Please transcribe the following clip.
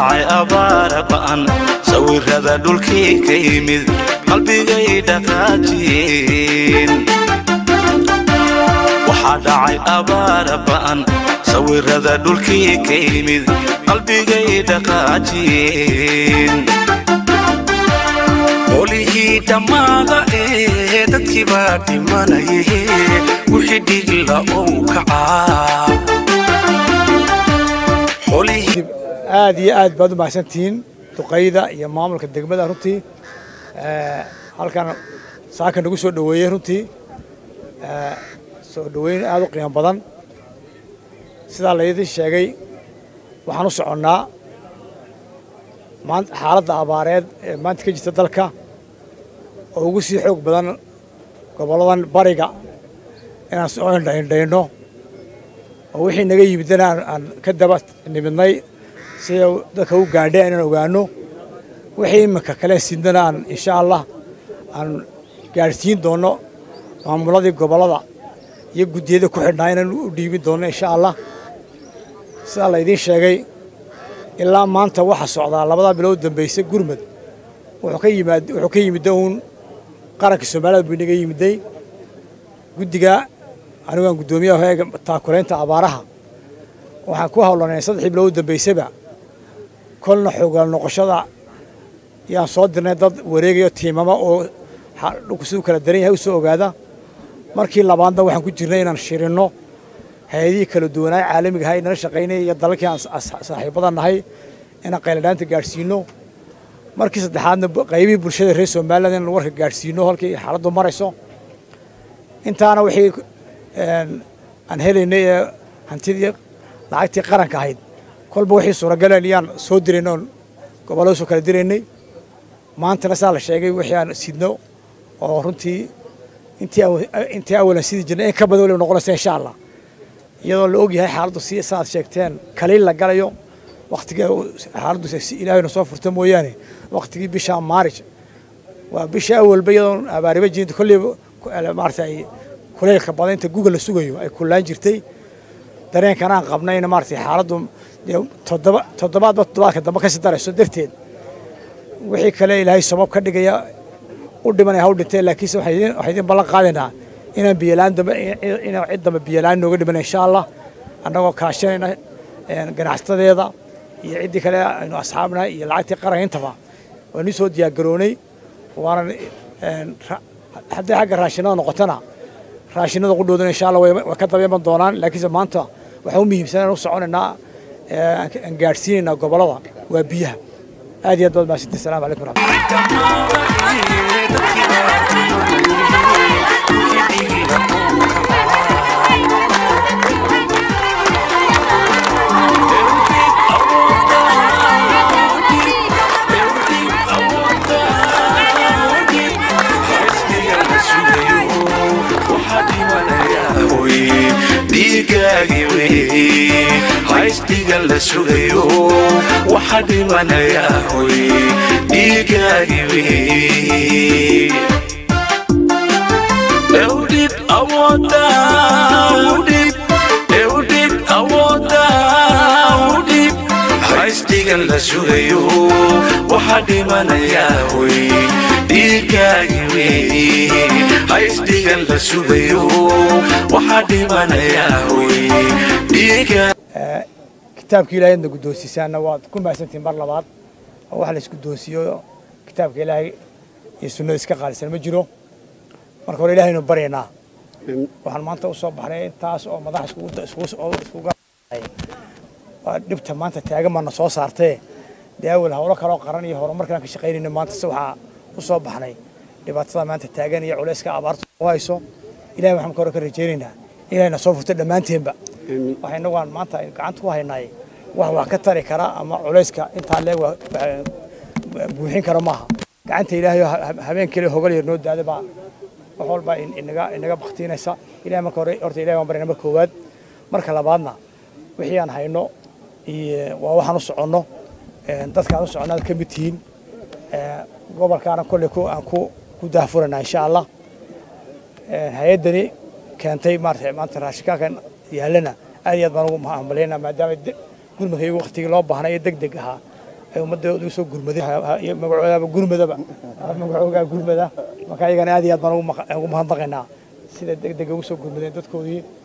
dhacay abaara ba'an sawirrada dhulkii ka yimid qalbigay dhaqaajiyeen waxaa dhacay abaara ba'an sawirrada dhulkii ka yimid qalbigay dhaqaajiyeen qolihii dhammaada ee dadkii baa dhimanaye wixii dhigla ou kacaa qolihii aad iyo aad baad u mahadsantihiin duqayda iyo maamulka degmada runtii halkan saaka nagu soo dhoweeyey runtii soo dhoweyn aad u qiimo badan sidaa laydin sheegay waxaan u soconnaa maanta xaaladda abaareed ee maanta ka jirta dalka oo ugu sii xoog badan gobolladan bariga inaan soo indhaindhayno oo wixii naga yimidana aan ka daba nimidnay sida dadka u gaadhay inaan ogaano wixii iminka kale sidnana aan insha allah aan gaadhsiin doonno maamuladii gobollada iyo guddiyada ku xidhnaa inaan u dhiibin doonno insha allah sidaa laydiin sheegay ilaa maanta waxa socdaa labadaa bilood dambaysa gurmud wuxuu ka yimaad wuxuu ka yimidda uun qaranka soomaalida buu inaga yimiday guddiga anigaan guddoomiyaha eega taakulaynta abaaraha waxaan ku hawlanay saddexdii bilood dambaysaba kolna xoogaal noqoshada yaan soo dirnay dad wareegayo tiimama oo dhulku siduu kala daran yahay u soo ogaada markii labaadna waxaan ku jirnay inaan shirinno hay-adihii kala duwanaay caalamiga ahay nala shaqaynaya iyo dalalkii aan saaxiibada nahay inaan qayladhaanta gaadhsiino markii saddexaadna qaybihii bulshada reer somaliland inaan warka gaadhsiino halkii xaaladdu marayso intaana wixii aan helaynay ee hantidii lacagtii qaranka ahayd kolba wixii suuragaleen iyaan soo dirayn oon gobollada soo kala diraynay maantana saa la sheegay wixii aan sidno oo runtii intii awalan sidii jirnay in ka badan waliba noqonaysa insha allah iyadoo la og yahay xaaladdu si saaad sheegteen kaliil la galayo waktigii xaaladdu ilaahayna soo furta mooyaane waktigii bisha maarij waa bisha awalba iyadoon abaariba jirinta kolleyba maarata ay kuleylka badan inta guga la sugayo ay kullaan jirtay dareenkan aan qabnayna maarata xaaladdu toddoba toddobaadba toddobaadka dambe kasii darayso darteed wixii kale ilaahay sabab ka dhigaya u dhimanaya haw dhintee laakiinse waxaan idin ballan qaadaynaa inaan biyolaan dambe inaan cid dambe biyolaan nooga dhiman insha allah annagoo kaashanayna ganacsatadeeda iyo ciddii kale aynu asxaabnahay iyo lacagtii qaranka intaba waanu soo diyaargaroonay waanan hadday xagga raashinada noqotona raashinada qudhoodana insha allah way ka daba iman doonaan laakiinse maanta waxaan u muhiimsan aan u soconaynaa aan gaadhsiinaynaa gobollada waa biyaha aad iyo aad baad mahadsantihi assalamu calaykum waraxmatulah haysdhiga la sugayo waxa dhimanaya hoy dhiigaagi wey ewdhib awooda ewdhib awooda udhib haysdhiga la sugayo waxa dhimanaya hoy dhiigaagi wey haysdhiga la sugayo waxa dhimanaya hoy dhiiga kitaabka ilaahay adna guddoonsiisaanna waad ku mahadsantihin mar labaad oo wax la isguddoonsiiyo kitaabka ilaahay iyo sunnada iska qaalisan ma jiro marka hore ilahaynu baryaynaa waxaan maanta u soo baxnay intaas oo madax iskuga waa dhibta maanta taagan baana soo saartee dee awal howlo kaloo qaran iyo horumarkaan ka shaqaynayna maanta se waxaa u soo baxnay dhibaatada maanta taagan iyo culayska abaarta u hayso ilahay waxaan ka hore ka rajaynaynaa inayna soo furto dhammaanteenba waxa inagu aan maanta gacanta ku haynaay wax wax ka tari kara ama culayska intaa leeg buuxin kara maaha gacanta ilaahay habeen kale hogal yar noo daada baa wax walba inaga inaga baktiinaysa ilahay marka hore horta ilahay baan baryana marka koowaad marka labaadna wixii aan hayno iyo waa waxaan u soconno dadka aan u soconno aad ka mid tihiin gobolkaana kolley aan ku ku daahfuranaa insha allah hay-addani keentay maarata maanta raashinkaankan yaallana aad iyo aad baan ugu mahadmalaynaa maadaama gurmadkaygu waktigii loo baahnay ee deg deg ahaa ay ummadda ugu soo gurmaday iyo magacoodaba gurmadaba magacoogaa gurmada marka ayagana aad iyo aad baan ugu mahadnaqaynaa sida deg dega ugu soo gurmadeen dadkoodii